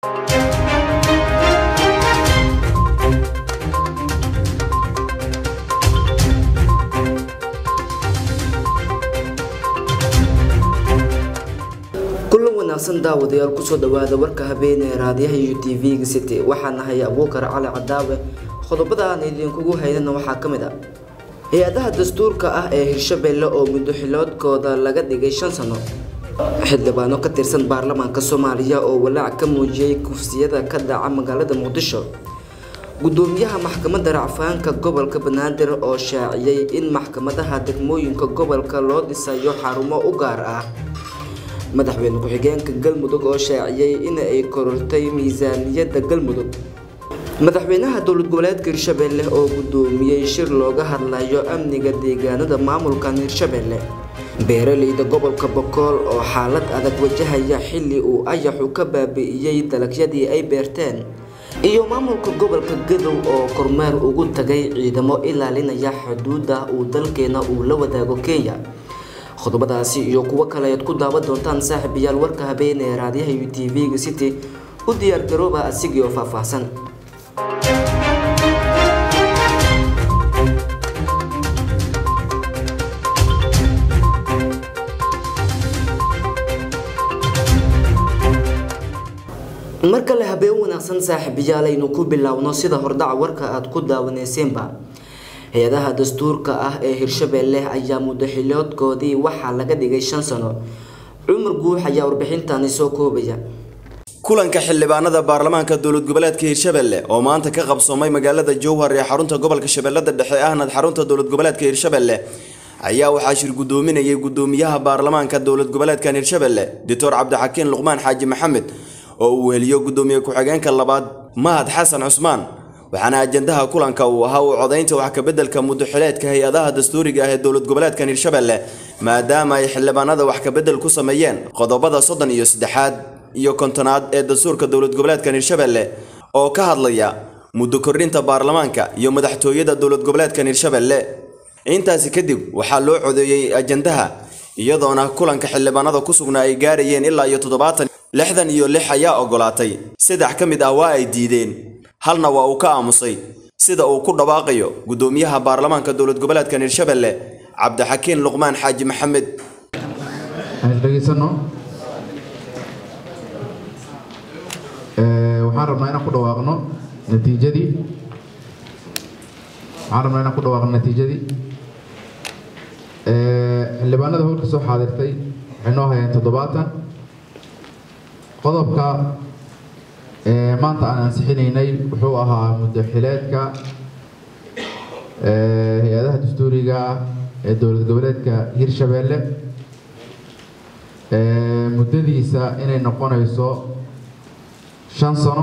kulan wanaagsan daawadayaal kusoo dhawaada warka habeenee raadiyaha iyo tv-ga city waxaa nahay abuukar cali cadaawe qodobada aan idinkugu haynana waxaa ka mid a hay-adaha dastuurka ah ee hirshabelle oo muddo xiloodkooda laga dhigay shan sano xildhibaano ka tirsan baarlamaanka soomaaliya oo walaac ka muujiyey kufsiyada ka dhaca magaalada muqdisho gudoomiyaha maxkamadda racfaanka gobolka banaadir oo shaaciyey in maxkamadaha degmooyinka gobolka loo dhisayo xarumo u gaar ah madaxweyne ku-xigeenka galmudug oo shaaciyey in ay korortay miisaaniyadda galmudug madaxweynaha dowlad goboleedka hirshabelle oo gudoomiyey shir looga hadlayo amniga deegaanada maamulkan hirshabelle beeraleyda gobolka bokool oo xaalad adag wajahaya xilli uu ayaxu ka baabi'iyey dalagyadii ay beerteen iyo maamulka gobolka gadow oo kormeer ugu tagay ciidamo ilaalinaya xuduudda uu dalkeena uu la wadaago kenya qodobadaasi iyo kuwo kale ayaad ku daawan doontaan saaxiibayaal warka habeen ee raadiyaha u t v-ga city u diyaar garooba asigii oo faahfaahsan mar kale habeen wanaagsan saaxiibayaal aynu ku biloawno sida hordhaca warka aada ku daawaneyseenba hay-adaha dastuurka ah ee hirshabelle ayaa muddo xiloodkoodii waxaa laga dhigay shan sano cumar guux ayaa warbixintani soo koobaya kulanka xildhibaanada baarlamaanka dowlad goboleedka hirshabelle oo maanta ka qabsoomay magaalada jowhar ee xarunta gobolka shabeellada dhexe ahnad xarunta dowlad goboleedka hirshabelle ayaa waxaa shir gudoominayay gudoomiyaha baarlamaanka dowlad goboleedkan hirshabelle doctor cabdixakiin luqmaan xaaji maxamed oo uu weheliyo gudoomiye ku-xigeenka labaad mahad xasan cusmaan waxaana ajandaha kulanka uu ahaa uu codaynta wax kabeddelka muddoxileedka hay-adaha dastuuriga ah ee dowlad goboleedkan hirshabelle maadaama ay xildhibaanada wax kabedel ku sameeyeen qodobada soddon iyo saddexaad iyo kontonaad ee dastuurka dowlad goboleedkan hirshabelle oo ka hadlaya muddo kordhinta baarlamaanka iyo madaxtooyada dowlad goboleedkan hirshabelle intaasi kadib waxaa loo codeeyey ajandaha iyadoona kulanka xildhibaanada ku sugnaa ay gaarayeen ilaa iyo toddobaatan lixdan iyo lix ayaa ogolaatay saddex ka mid ah waa ay diideen halna waa uu ka aamusay sida uu ku dhawaaqayo gudoomiyaha baarlamaanka dowlad goboleedkan hirshabelle cabdixakiin luqmaan xaaji maxamed dhegeysano waxaan rabnaa inaan ku dhawaaqno natiijadii waxaan rabnaa inaan ku dhawaaqno natiijadii xildhibaanada howlka soo xaadirtay waxay noo hayeen toddobaatan qodobka maanta aan ansixinaynay wuxuu ahaa muddoxileedka hay-adaha dastuuriga ee dowlad goboleedka hirshabelle muddadiisa inay noqonayso shan sano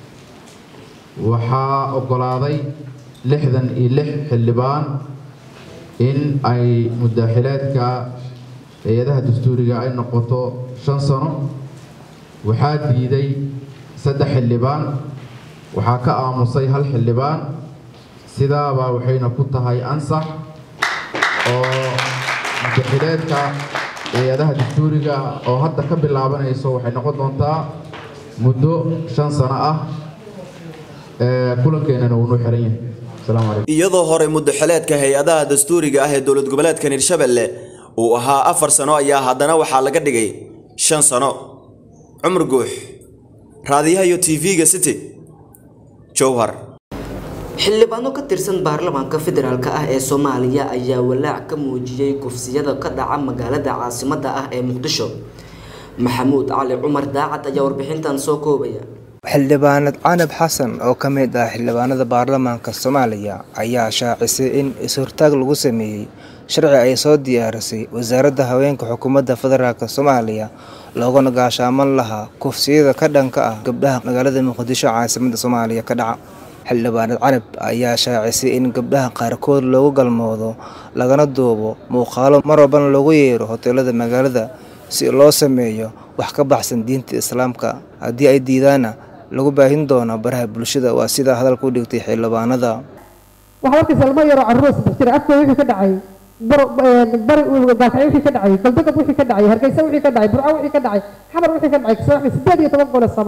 waxaa ogolaaday lixdan iyo lix xildhibaan in ay muddoxileedka hay-adaha dastuuriga ay noqoto shan sano waxaa diiday saddex xildhibaan waxaa ka aamusay hal xildhibaan sidaabaa waxayna ku tahay ansax oo muddoxileedka hay-adaha dastuuriga oo hadda ka bilaabanayso waxay noqon doontaa muddo shan sano ah kulankeenana wuu noo xiran yahay asalaamu calaykum iyadoo hore muddoxileedka hay-adaha dastuuriga ah ee dowlad goboleedkan hirshabelle uu ahaa afar sano ayaa haddana waxaa laga dhigay shan sano cumar guux raadiyaha iyo t v-ga city jowhar xildhibaano ka tirsan baarlamaanka federaalk ah ee soomaaliya ayaa walaac ka muujiyey kufsiyada ka dhaca magaalada caasimada ah ee muqdisho maxamuud cali cumar daacad ayaa warbixintan soo koobaya xildhibaanad canab xasan oo ka mid ah xildhibaanada baarlamaanka soomaaliya ayaa shaacisay in is-hortaag lagu sameeyey sharci ay soo diyaarisay wasaaradda haweenka xukuumadda federaalk soomaaliya looguna gaashaaman lahaa kufsiyada ka dhanka ah gabdhaha magaalada muqdisho caasimada soomaaliya ka dhaca xildhibaanad canab ayaa shaacisay in gabdhaha qaarkood loogu galmoodo lagana duubo muuqaalo mar walbana loogu yeero hoteelada magaalada si loo sameeyo wax ka baxsan diinta islaamka haddii ay diidaana lagu baahin doono baraha bulshada waa sidaa hadalka u dhigtay xildhibaanada waxaa arkaysa ilmo yaroo carruur saddex jira afkooda wixii ka dhacay bari baakacyo wixii ka dhacay galbeed wixii ka dhacay hargeysa wixii ka dhacay burco wixii ka dhacay xamar wixii ka dhacay soo sideed iyo toban gole soomaali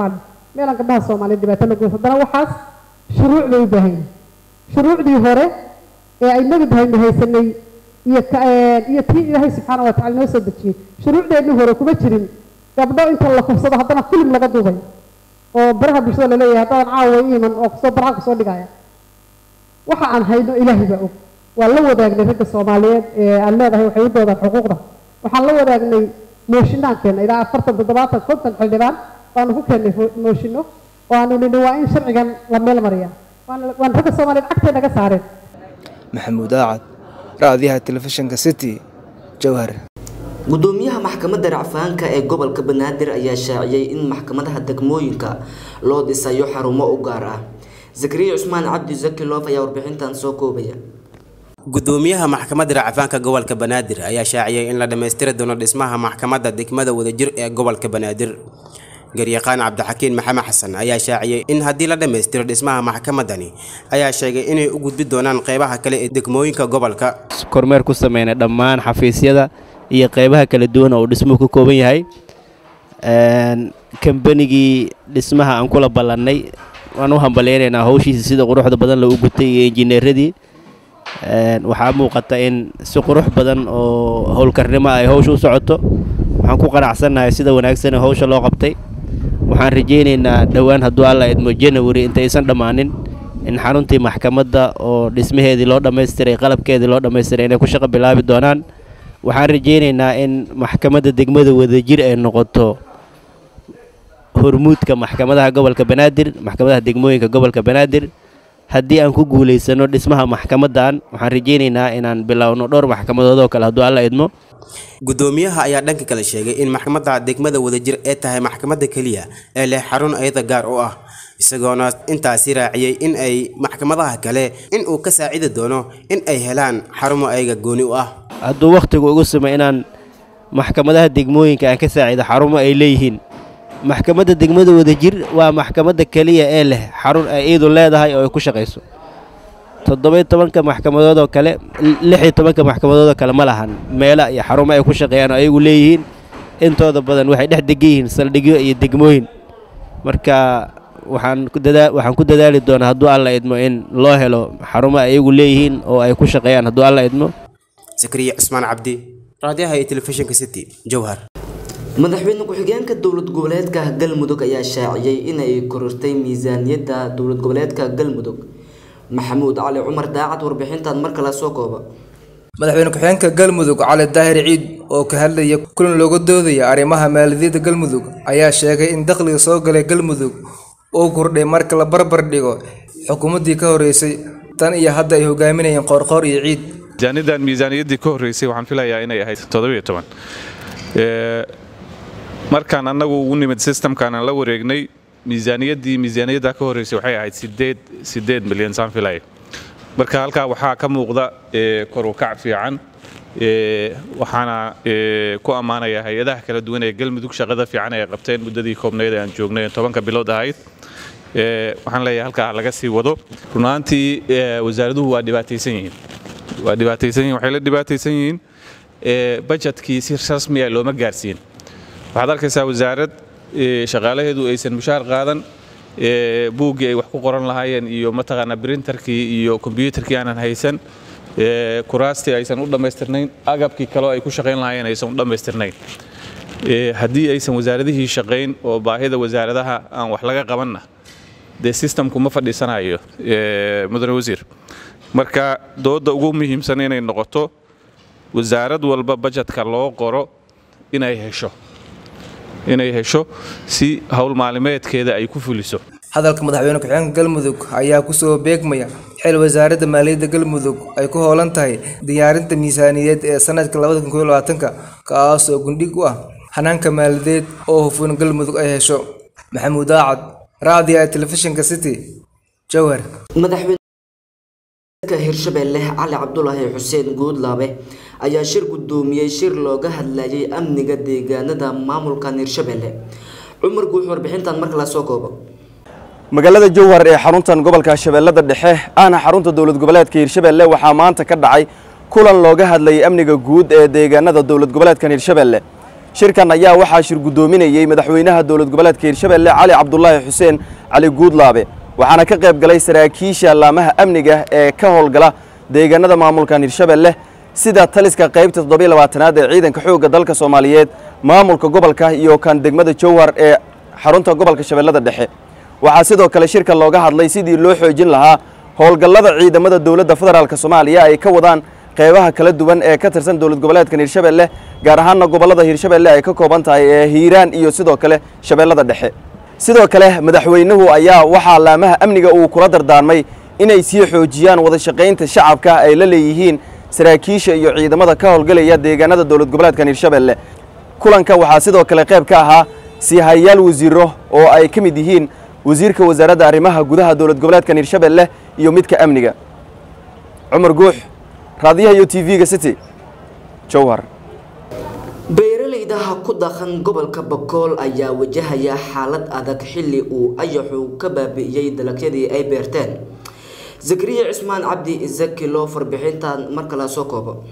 meelaan gabdhaha soomaaliyeed dhibaato la goys haddana waxaas shuruuc bay u baahan yihin shuruucdii hore ee ay nabi bahaynu haysanay iyo iyo tii ilaahay subxaana wa tacala noo soo dejiyey shuruucdeennii hore kuma jirin gabdho inta la kufsado haddana filim laga duubay oo baraha bulshada laleeyahay haddaadan caawa iiman oo kusoo baraha kusoo dhigaya waxa aan hayno ilaahay baa og waan la wadaagnay ragga soomaaliyeed ee aan leedahay waxay u doodaan xuquuqda waxaan la wadaagnay mooshinaankeenna ilaa afartan toddobaatan konton xildhibaan baanu ku keennay mooshinno oo aanu nidhi waa in sharcigan la meel mariyaa waan ragga soomaaliyeed cagtay naga saareen maxamuud aacad raadiyaha telefishinka city jowhar gudoomiyaha maxkamadda racfaanka ee gobolka banaadir ayaa shaaciyey in maxkamadaha degmooyinka loo dhisayo xarumo u gaar ah zakariya cusmaan cabdi zaki loof ayaa warbixintan soo koobaya gudoomiyaha maxkamadda racfaanka gobolka banaadir ayaa shaaciyey in la dhammaystiri doono dhismaha maxkamadda degmada wadajir ee gobolka banaadir garyaqaan cabdixakiin maxamed xasan ayaa shaaciyey in haddii la dhammaystiro dhismaha maxkamadani ayaa sheegay inay u gudbi doonaan qeybaha kale ee degmooyinka gobolka kormeer ku sameynay dhammaan xafiisyada iyo qeybaha kala duwan oo uu dhismuhu ka kooban yahay kambanigii dhismaha aan kula ballannay waan u hambaleynaynaa howshiisa sida quruxda badan loo gutay iyo injineeradii waxaa muuqata in si qurux badan oo howlkarnimo ay howsha u socoto waxaan ku qanacsannahay sida wanaagsan ee howsha loo qabtay waxaan rajaynaynaa dhowaan hadduu alla idmo janawari intaysan dhammaanin in xaruntii maxkamadda oo dhismaheedii loo dhammaystiray qalabkeedii loo dhammaystiray inay ku shaqo bilaabi doonaan waxaan rajaynaynaa in maxkamadda degmada wadajir ay noqoto hormuudka maxkamadaha gobolka banaadir maxkamadaha degmooyinka gobolka banaadir haddii aan ku guulaysano dhismaha maxkamaddan waxaan rajaynaynaa inaan bilowno dhowr maxkamadood oo kale hadduu alla idmo gudoomiyaha ayaa dhanka kale sheegay in maxkamadda degmada wadajir ee tahay maxkamadda keliya ee leh xarun ayada gaar u ah isagoona intaasi raaciyey in ay maxkamadaha kale in uu ka saacidi doono in ay helaan xarumo ayaga gooni u ah hadduu wakhtigu ugu sumay inaan maxkamadaha degmooyinka aan ka saacido xarumo ay leeyihiin maxkamadda degmada wadajir waa maxkamadda keliya ee leh xarun ay iyadu leedahay oo ay ku shaqayso toddobiyo tobanka maxkamadood oo kale lixiyo tobanka maxkamadood oo kale ma lahan meela iyo xarumo ay ku shaqeeyaan oo ayagu leeyihiin intooda badan waxay dhex degan yihiin saldhigyo iyo degmooyin marka waxaan ku dadaa waxaan ku dadaali doonaa hadduu alla idmo in loo helo xarumo ay ayagu leeyihiin oo ay ku shaqeeyaan hadduu alla idmo zakariya cusmaan cabdi raadiyaha iyo telefishinka city jowhar madaxweyne ku-xigeenka dowlad goboleedka galmudug ayaa shaaciyey inay korortay miisaaniyadda dowlad goboleedka galmudug maxamuud cali cumar daacad warbixintan mar kale soo kooba madaxweyne ku-xigeenka galmudug cali daahir ciid oo ka hadlaya kulan looga doodaya arrimaha maaliyadda galmudug ayaa sheegay in dakhliga soo galay galmudug uu kordhay marka la barbar dhigo xukuumaddii ka horreysay tan iyo hadda ay hogaaminayeen qoorqoor iyo ciid miisaaniyadan miisaaniyaddii ka horreysay waxaan filayaa inay ahayd toddobiyo toban markaan annagu ugu nimid systemkaan aan la wareegnay miisaaniyaddii miisaaniyadda ka horreysay waxay ahayd sideed sideed milyan saan filaya marka halkaa waxaa ka muuqda kor u kac fiican waxaana ku ammaanayaa hay-adaha kala duwan ee galmudug shaqada fiican ay qabteen muddadii koobnayd ee aan joognay ee tobanka bilood ahayd waxaan leeyahay halkaa laga sii wado runaantii wasaaraduhu waa dhibaataysan yihiin waa dhibaataysan yihiin waxay la dhibaataysan yihiin bajetkii si rasmiya looma gaarsiin waxaad arkaysaa wasaarad shaqaalaheedu aysan mushaar qaadan buuggii ay wax ku qoran lahaayeen iyo mataqaanaa brinterkii iyo kombyuutarkii aanan haysan kuraastii aysan u dhammaystirnayn agabkii kaleo ay ku shaqayn lahaayeen aysan u dhammaystirnayn haddii aysan wasaaradihii shaqayn oo baahida wasaaradaha aan wax laga qabanna dee systemku ma fadhiisanayo mudane wasiir marka dooda ugu muhiimsan inay noqoto wasaarad walba bajetka loo qoro inay hesho inay hesho si howl maalimeedkeeda ay ku fuliso hadalka madaxweyne ku-xigeenka galmudug ayaa kusoo beegmaya xil wasaaradda maaliyadda galmudug ay ku hoolan tahay diyaarinta miisaaniyadeed ee sanadka kaas oo gundhig u ah hanaanka maaliyadeed oo hufun galmudug ay hesho maxamuud daacad raadiya telefishinka city jowhar madaxweyne hirshabelle cali cabdulaahi xuseen guudlaabe ayaa shir gudoomiyey shir looga hadlayay amniga deegaanada maamulkan hirshabelle cumar guux warbixintan mar kale soo koobo magaalada jowhar ee xaruntan gobolka shabeellada dhexe ahna xarunta dowlad goboleedka hirshabelle waxaa maanta ka dhacay kulan looga hadlayay amniga guud ee deegaanada dowlad goboleedkan hirshabelle shirkan ayaa waxaa shir guddoominayey madaxweynaha dowlad goboleedka hirshabelle cali cabdulaahi xuseen cali guudlaabe waxaana ka qayb galay saraakiisha laamaha amniga ee ka howlgala deegaanada maamulkan hirshabelle sida taliska qaybta toddobiy labaatanaad ee ciidanka xoogga dalka soomaaliyeed maamulka gobolka iyo kan degmada jowhar ee xarunta gobolka shabeellada dhexe waxaa sidoo kale shirka looga hadlay sidii loo xoojin lahaa howlgallada ciidamada dowladda federaalk soomaaliya ay ka wadaan qeybaha kala duwan ee ka tirsan dowlad goboleedkan hirshabelle gaar ahaanna gobollada hirshabelle ay ka kooban tahay ee hiiraan iyo sidoo kale shabeellada dhexe sidoo kale madaxweynuhu ayaa waxaa laamaha amniga uu kula dardaarmay inay sii xoojiyaan wada shaqaynta shacabka ay la leeyihiin saraakiisha iyo ciidamada ka howlgalaya deegaanada dowlad goboleedkan hirshabelle kulanka waxaa sidoo kale qayb ka ahaa siihayaal wasiiro oo ay ka mid yihiin wasiirka wasaaradda arrimaha gudaha dowlad goboleedkan hirshabelle iyo midka amniga cumar guux raadiyaha iyo t v-ga city jowhar beeralayda ku dhaqan gobolka bakool ayaa wajahaya xaalad adag xilli uu ayaxu ka baabi'iyey dalagyadii ay beerteen zakariya cismaan cabdi isaki loo farbixintan mar kale soo koobo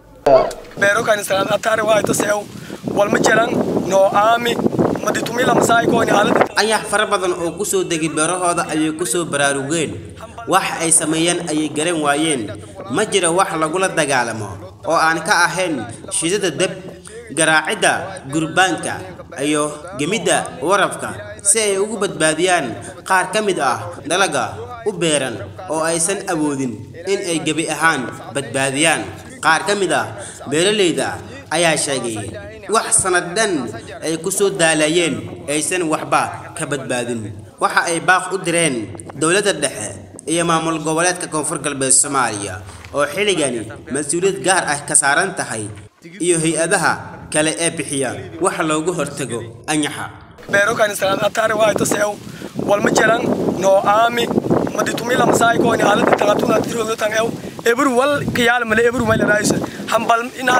beerokan islaan atare waa taseew walma jiran noo aami maditumila masaay kooni haalada ayax fara badan oo ku soo degay beerahooda ayay ku soo baraarugeen wax ay sameeyeen ayay garan waayeen ma jiro wax lagula dagaalamo oo aan ka ahayn shidada deb garaacidda gurbaanka iyo gemidda warafka si ay ugu badbaadiyaan qaar ka mid ah dalaga u beeran oo aysan awoodin in ay gebi ahaan badbaadiyaan qaar ka mid ah beeralayda ayaa sheegay wax sanad dhan ay ku soo daalayeen aysan waxba ka badbaadin waxa ay baaq u direen dowladda dhexe iyo maamul goboleedka koonfur galbeed soomaaliya oo xilligani mas-uuliyad gaar ah ka saaran tahay iyo hay-adaha kale ee bixiya wax loogu hortago anyaxa beerokan islaan atare waa taseew walma jiran noo aami maditumila masaay kooni haalada tangatuna tiroodo tangew ebru wal kiyaal male ebru male raisa hambal inaad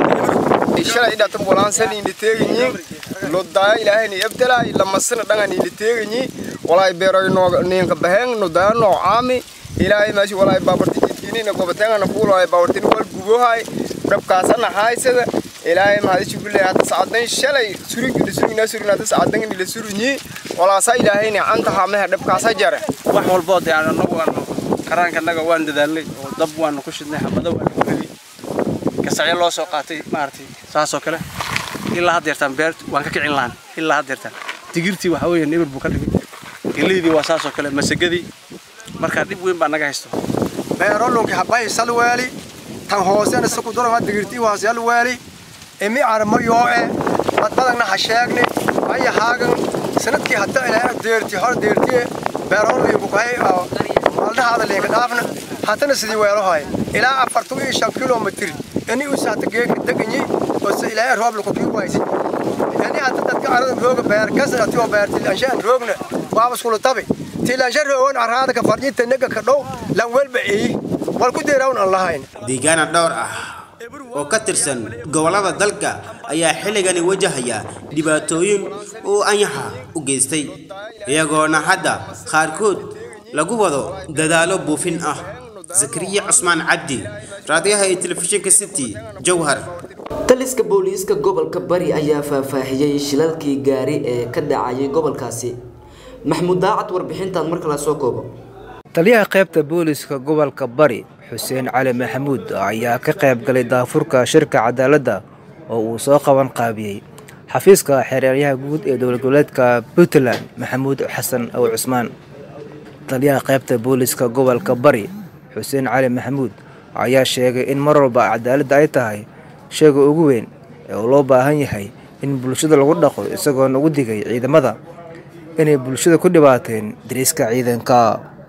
ebru shalay dhatan walaansan ini teeginyi lodaya ilaahay ni ebtala lamasana dhangan ini teeginyi walay beeroy no ninka baheng no daya no aami ilaahay maashi walay babarti jidkini na gobatenga na fuul walay babarti wal gubohay dhabkaasana haysada ilaahay mahadi shukulle hada saadan shalay surigina surigina surigina hada saadan ni la surinyi walaasa ilaahay ni anta hamaha dhabkaasa jare wax walbo de aan anagu aan karaanka naga waan dadaalnay oo dab waan ku shidnay xabada waan ku helay gasacyo loo soo qaatay maaragtay saasoo kale ilaa haddeertaan beer waan ka kicin lahan ilaa haddeertaan digirtii waxa weeye nibir buu ka dhigay geleydii waa saasoo kale masagadii marka dhib weyn baa naga haysto beerolunki habay salweeli tan hoosena saku dorama digirtii waa salweeli imi armo yooe badbadagna ha sheegne maya haagan sanadkii hadda ilaa deerti hor deertiye beerolinku kahay maaldahaada leeka dhaafna hatana sidii weelohay ilaa afartan iyo shan kilomitr ini usa hata geeka deganyi ose ilaa roob laku kii waysi ini hata dadka arada rooga beer kasa ati oo beer tilanshaan roogna waaba skulu tabi tilansha roogan araada ka farjinta nega ka dhow lan welba eeyi wal ku deerawn aan lahayn deegaana dhowr ah oo ka tirsan gobollada dalka ayaa xilligani wajahaya dhibaatooyin uu anyaxa u geystay iyagoona hadda qaarkood lagu wado dadaalo buufin ah zakariya cusmaan cabdi raadiyaha iyo telefishinka city jowhar taliska booliiska gobolka bari ayaa faahfaahiyey shilalkii gaari ee ka dhacayay gobolkaasi maxmuud daacad warbixintan mar kale soo koobo taliyaha qaybta booliiska gobolka bari xuseen cali maxamuud ayaa ka qayb galay daafurka shirka cadaaladda oo uu soo qaban qaabiyey xafiiska xereeryaha guud ee dowlad goboleedka puntland maxamuud xasan ow cusmaan taliyaha qaybta booliiska gobolka bari xuseen cali maxamuud ayaa sheegay in mar walba cadaaladda ay tahay sheega ugu weyn ee uu loo baahan yahay in bulshada lagu dhaqo isagoona ugu digay ciidamada inay bulshada ku dhibaateen dariiska ciidanka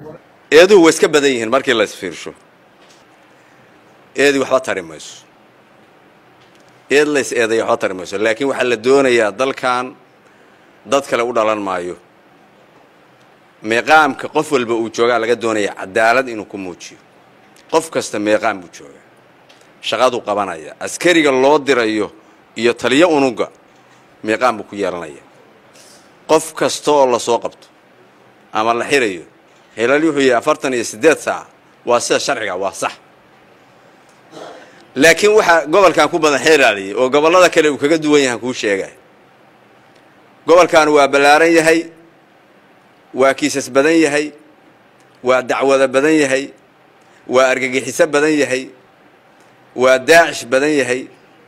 eeduhu way iska badan yihiin markii la isfiirsho eedii waxba tari mayso eed la is eedaya waxba tari mayso laakiin waxaa la doonayaa dalkan dad kale u dhalan maayo meeqaamka qof walba uu joogaa laga doonaya cadaalad inuu ku muujiyo qof kasta meeqaam buu joogaa shaqaduu qabanaya askariga loo dirayo iyo taliyo unuga meeqaam buu ku yeelanaya qof kasta oo lasoo qabto ama la xirayo helal wuxuu yahay afartan iyo siddeed saac waa sida sharciga waa sax laakiin waxaa gobolkan ku badan xeeraaliyey oo gobollada kale uu kaga duwan yahan kuu sheegay gobolkan waa ballaaran yahay waa kiisas badan yahay waa dacwado badan yahay waa argagixiso badan yahay waa daacish badan yahay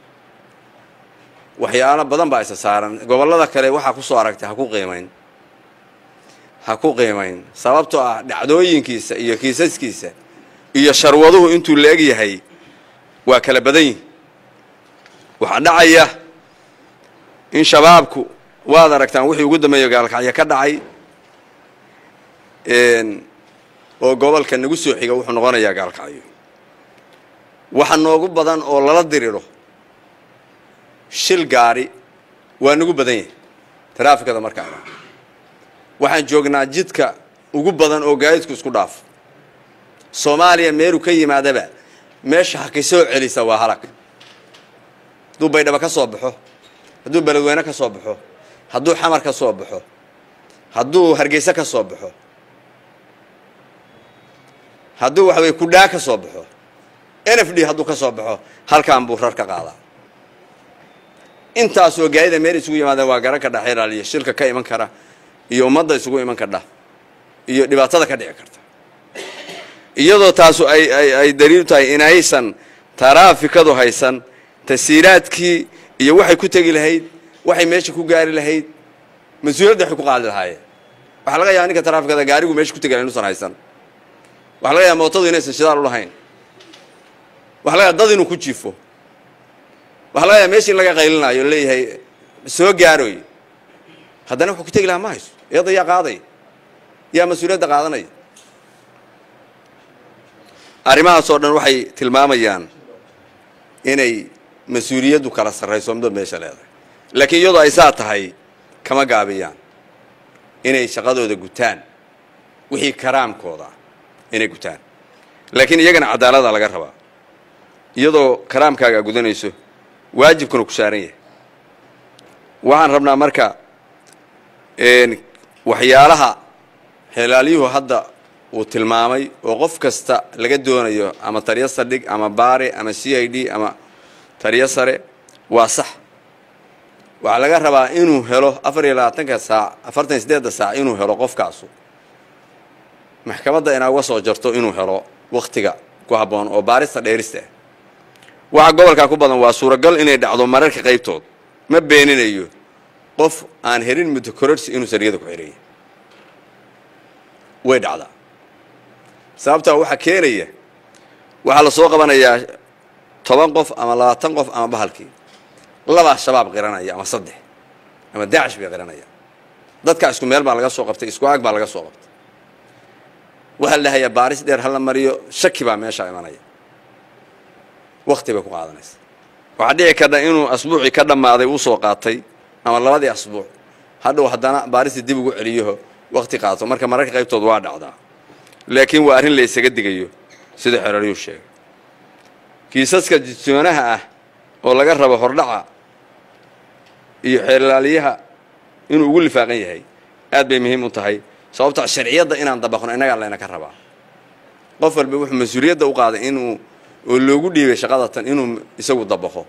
waxyaalo badan baa isa saaran gobollada kale waxaa ku soo aragtay ha ku qiimayn ha ku qiimayn sababtoo ah dhacdooyinkiisa iyo kiisaskiisa iyo sharwaduhu intuu la eg yahay waa kala badan yihin waxaa dhacaya in shabaabku waad aragtaan wixii ugu dambeeya gaalkacyo ka dhacay oo gobolka nagu soo xiga wuxuu noqonayaa gaalkacyo waxa noogu badan oo lala diriro shil gaari waa nagu badan yahay taraafikada markaa waxaan joognaa jidka ugu badan oo gaadiidku isku dhaafo soomaaliya meeluu ka yimaadaba meesha haki soo celisa waa halag hadduu baydhabo ka soo baxo hadduu beledweyne ka soo baxo hadduu xamar ka soo baxo hadduu hargeyse ka soo baxo hadduu waxa weye kudhaa ka soo baxo n f d hadduu ka soo baxo halkaan buu rar ka qaadaa intaasoo gaadida meel isugu yimaadeen waa garan kadha xeraaliyo shilka ka iman kara iyo ummadda isugu iman kadha iyo dhibaatada ka dhici karta iyadoo taasu ay ay ay daliilu tahay inaysan taraafikadu haysan tasiiraadkii iyo waxay ku tegi lahayd waxay meesha ku gaari lahayd mas-uuliyadda waxay ku qaadi lahaayeen waxaa laga yaaba ninka taraafikada gaarigu meesha ku tegi lahay inuusan haysan waxaa laga yaaba mootadu inaysan shidaal u lahayn waxaa laga yaaba dad inuu ku jiifo waxaa laga yaaba meesha in laga qaylinaayo leeyahay soo gaaroy haddana wuxuu ku tegi lahaa ma hayso iyada yaa qaaday yaa mas-uuliyadda qaadanaya arrimahaas oo dhan waxay tilmaamayaan inay mas-uuliyaddu kala sarrayso midba meesha leedahay laakiin iyadoo ay saa tahay kama gaabiyaan inay shaqadooda gutaan wixii karaamkooda inay gutaan laakiin iyagana cadaalada laga rabaa iyadoo karaamkaaga gudanayso waajibkuna ku saaran yahay waxaan rabnaa marka waxyaalaha xelaalyuhu hadda uu tilmaamay oo qof kasta laga doonayo ama taliyo saldhig ama baare ama c i d ama taliyo sare waa sax waxaa laga rabaa inuu helo afar iyo labaatanka saac afartan iyo siddeedda saac inuu helo qofkaasu maxkamadda inaa uga soo jarto inuu helo wakhtiga ku habboon oo baarista dheerista ah waxa gobolkaa ku badan waa suuragal inay dhacdo mararka qaybtood ma beeninayo qof aan helin muddo kororsi inuu sariyada ku xidhanya way dhacdaa sababtaa waxaa keenaya waxaa la soo qabanayaa toban qof ama labaatan qof ama bahalkii labaa shabaab qiranaya ama saddex ama daacish bay qiranaya dadkaa isku meel baa laga soo qabtay isku aag baa laga soo qabtay waxaa la dhahayaa baaris dheer hala mariyo shaki baa meeshaa imanaya wakti bay ku qaadanaysa waxaa dhici karta inuu asbuucii ka dhammaaday uu soo qaatay ama labadii asbuuc hadhow haddana baaristii dib ugu celiyaho wakti qaato marka mararka qaybtood waa dhacdaa laakiin waa arrin la isaga digayo sida xeraryuu sheegay kiisaska jisoonaha ah oo laga rabo hordhaca iyo xeelaaliyaha inuu ugu lifaaqan yahay aad bay muhiim u tahay sababta sharciyadda inaan dabaqno innagaa layna ka rabaa qof walba wuxuu mas-uuliyadda u qaaday inuu oo loogu dhiibay shaqadatan inuu isagu dabaqo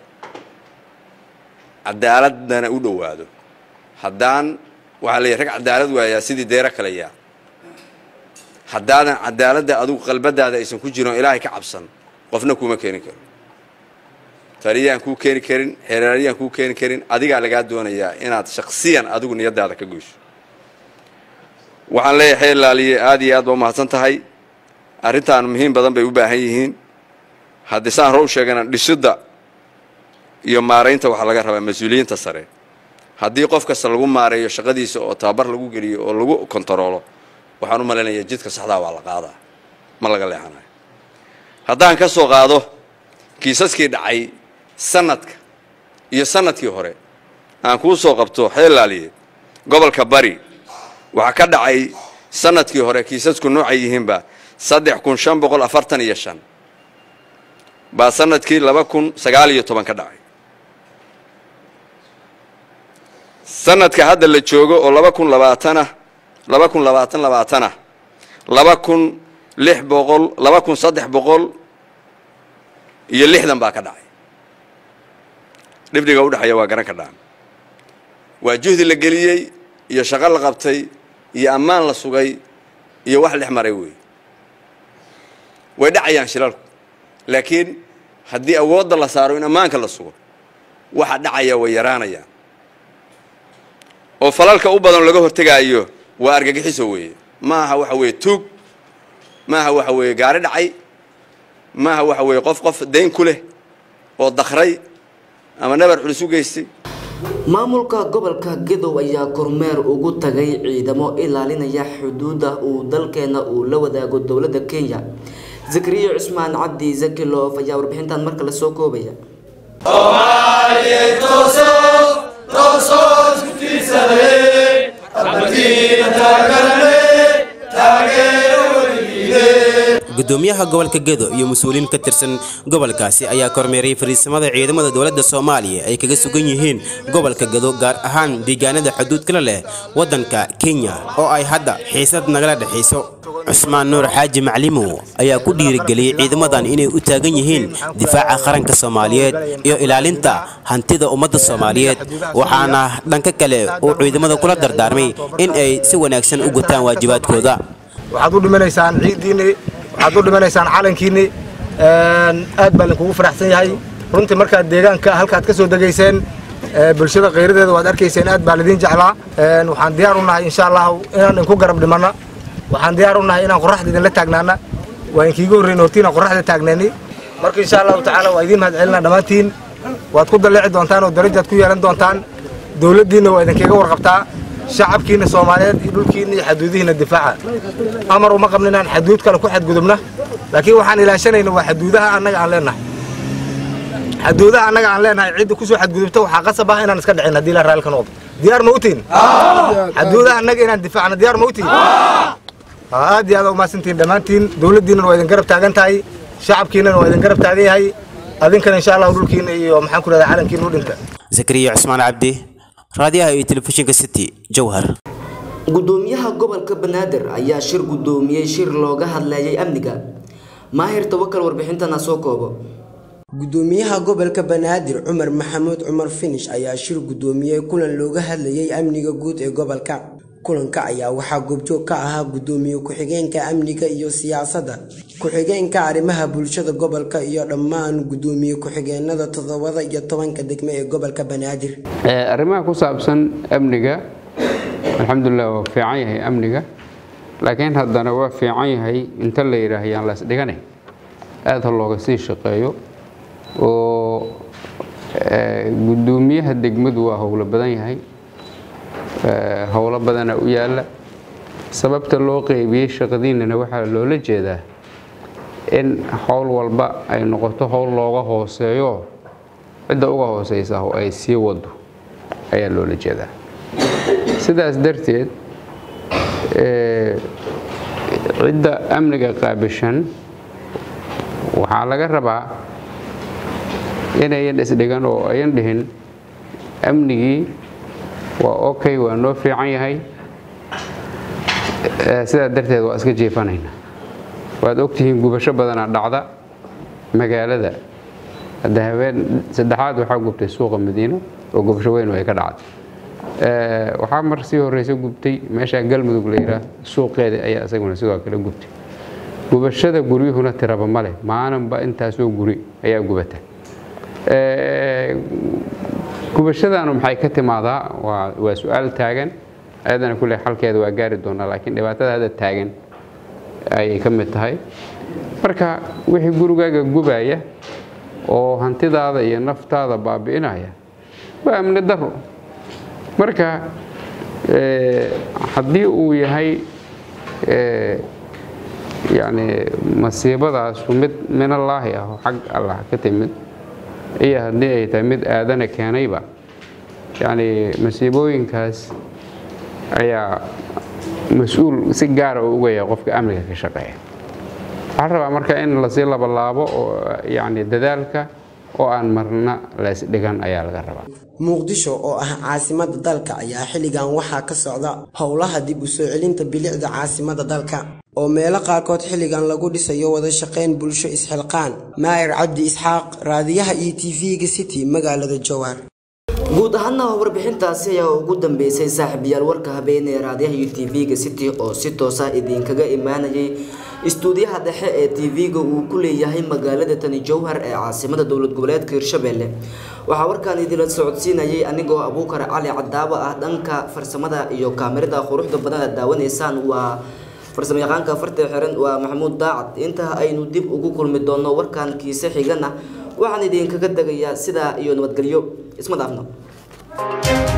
cadaaladana u dhowaado haddaan waxaa leeyahy rag cadaalad waayaa sidii deero kale yaa haddaadan cadaaladda adigu qalbadaada aysan ku jirin oo ilaahay ka cabsan qofna kuuma keeni karo taliyaan kuu keeni karin xeeraaryaan kuu keeni karin adigaa lagaa doonayaa inaad shaksiyan adigu niyadaada ka goyso waxaan leeyahay xeerlaaliye aad iyo aad ba umahadsan tahay arrintaan muhiim badan bay u baahan yihiin haddii saan hore u sheegana dhisidda iyo maaraynta waxaa laga rabaa mas-uuliyiinta sare haddii qof kasta lagu maareeyo shaqadiisa oo tababar lagu geliyo oo lagu kontaroolo waxaan u malaynayaa jidka saxdaa waa la qaadaa ma laga leexanayo haddaan ka soo qaado kiisaskii dhacay sanadka iyo sanadkii hore aan kuu soo qabto xeelaaliye gobolka bari waxaa ka dhacay sanadkii hore kiisasku noocay yihiinba saddex kun shan boqol afartan iyo shan baa sanadkii laba kun sagaal iyo toban ka dhacay sanadka hadda la joogo oo laba kun labaatanah laba kun labaatan labaatanah laba kun lix boqol laba kun saddex boqol iyo lixdan baa ka dhacay dhibdhiga udhexeeya waa garan ka dhaan waa juhdi la geliyey iyo shaqo la qabtay iyo ammaan la sugay iyo wax dhex maray weey way dhacayaan shilalku laakiin haddii awoodda la saaro in ammaanka la sugo waxa dhacaya way yaraanayaan oo falalka u badan laga hortegaayo waa argagixiso weeye ma aha waxa weeye tuug ma aha waxa weeye gaari dhacay ma aha waxa weeye qof qof dayn ku leh oo dakray ama nabar culus u geystay maamulka gobolka gadow ayaa kormeer ugu tagay ciidamo ilaalinaya xuduuda uu dalkeena uu la wadaago dowladda kenya zakariya cusmaan cabdi zakiloof ayaa warbixintan marka la soo koobaya gudoomiyaha gobolka gedo iyo mas-uuliyiin ka tirsan gobolkaasi ayaa kormeeray fariisamada ciidamada dowladda soomaaliya ay kaga sugan yihiin gobolka gedo gaar ahaan deegaanada xuduudkala leh waddanka kenya oo ay hadda xiisad nagala dhexayso cusmaan nuur xaaji maclimow ayaa ku dhiirigeliyey ciidamadan inay u taagan yihiin difaaca qaranka soomaaliyeed iyo ilaalinta hantida ummadda soomaaliyeed waxaana dhanka kale uu ciidamada kula dardaarmay in ay si wanaagsan u gutaan waajibaadkooda waxaad u dhimanaysaan ciiddiinni waxaad u dhimanaysaan calankiinni aad baa idinkugu faraxsan yahay runtii markaad deegaanka halkaad ka soo degayseen bulshada khayradeeda waad arkayseen aad baa lidiin jeclaa waxaan diyaar u nahay insha allahu inaan idinku garab dhimanna waxaan diyaar u nahay inaan qorraxda idinla taagnaana waa inkiiga horreyn hortiinaan qorraxda taagnayni marka insha allahu tacaala waa idiin mahad celinaa dhammaantiin waad ku dalleeci doontaan oo darajaad ku yeelan doontaan dowladdiinna waa idinkaga warqabtaa shacabkiina soomaaliyeed iyo dhulkiina iyo xaduudihiina difaaca amar uma qabna inaan xaduud kale ku xadgudubna laakiin waxaan ilaashanayna waa xaduudaha annaga aan leenahay xaduudaha annaga aan leenahay cidda kusoo xadgudubta waxaa qasab ah inaan iska dhicin haddii la raalli ka noqdo diyaar ma utiin xaduudaha annaga inaan difaacna diyaar ma utiin aad iyo aad umahadsantihin dhammaantiin dowladdiinana waa idin garab taagan tahay shacabkiinana waa idin garab taagan yahay adinkana insha allahu dhulkiina iyo maxaan ku rahdaa calankiina u dhinta zakariya cusmaan cabdi raadiyaha iyo telefishinka city jowhar gudoomiyaha gobolka banaadir ayaa shir gudoomiyey shir looga hadlayay amniga maahir tawakal warbixintana soo koobo gudoomiyaha gobolka banaadir cumar maxamuud cumar finish ayaa shir gudoomiyey kulan looga hadlayay amniga guud ee gobolka kulanka ayaa waxaa goobjoog ka ahaa gudoomiye ku-xigeenka amniga iyo siyaasadda ku-xigeenka arrimaha bulshada gobolka iyo dhammaan gudoomiye ku-xigeenada toddobada iyo tobanka degme ee gobolka banaadir arrimaha ku saabsan amniga alxamdulilah waa fiican yahay amniga laakiin haddana waa fiican yahay inta la yidhaah yaan las dhigane aad ha looga sii shaqeeyo oo gudoomiyaha degmadu waa howlo badan yahay howlo badana u yaalla sababta loo qeybiyey shaqadiinana waxaa loola jeedaa in howl walba ay noqoto howl looga hooseeyo cidda uga hooseysa oo ay sii wado ayaa loola jeedaa sidaas darteed cidda amniga qaabishan waxaa laga rabaa inayan isdhigan oo ayan dhihin amnigii waa okay waa noo fiican yahay sidaa darteed waa iska jiifanaynaa waad ogtihiin gubasho badanaa dhacda magaalada hadda habeen saddexaad waxaa gubtay suuqa madiino oo gubasho weyn ay ka dhacday waxaa mar sii horeysa gubtay meeshaa galmudug la yidhaah suuqeeda ayaa isaguna sidoo kale gubtay gubashada guryuhuna tiraba male maalinba intaasoo guri ayaa gubata gubashadaanu maxay ka timaadaa waa su-aal taagan ayadana kule xalkeeda waa gaari doonaa laakiin dhibaatada hadda taagan ayay ka mid tahay marka wixii gurigaaga gubaya oo hantidaada iyo naftaada baabi'inaya waa amni daro marka haddii uu yahay yani masiibadaasu mid minallaahi ah oo xag allah ka timid iyo haddii ay tahay mid aadana keenayba yani masiibooyinkaas ayaa mas-uul si gaara u uga yahay qofka amniga ka shaqeeya waxaa rabaa marka in lasii labalaabo oo yani dadaalka oo aan marna leesdhigan ayaa laga rabaa muqdisho oo ah caasimada dalka ayaa xilligan waxaa ka socda howlaha dib u soo celinta bilicda caasimada dalka oo meelo qaarkood xilligan lagu dhisayo wada shaqayn bulsho isxilqaan maa'ir cabdi isxaaq raadiyaha iyo tv-ga city magaalada jowhar guud ahaana warbixintaasi ayaa ugu dambeysay saaxiibayaal warka habeenee raadiyaha iyo tv-ga city oo si toosa idinkaga imaanayay istuudiyaha dhexe ee tv-ga uu ku leeyahay magaalada tani jowhar ee caasimada dowlad goboleedka hirshabelle waxaa warkaan idinla socodsiinayay anigoo abuukar cali cadaabo ah dhanka farsamada iyo kaamirada quruxda badan aad daawanaysaan waa farsamo yaqaanka farta xiran waa maxamuud daacad inta aynu dib ugu kulmi doono warkan kiise xigana waxaan idinkaga tegayaa sidaa iyo nabadgelyo isma dhaafno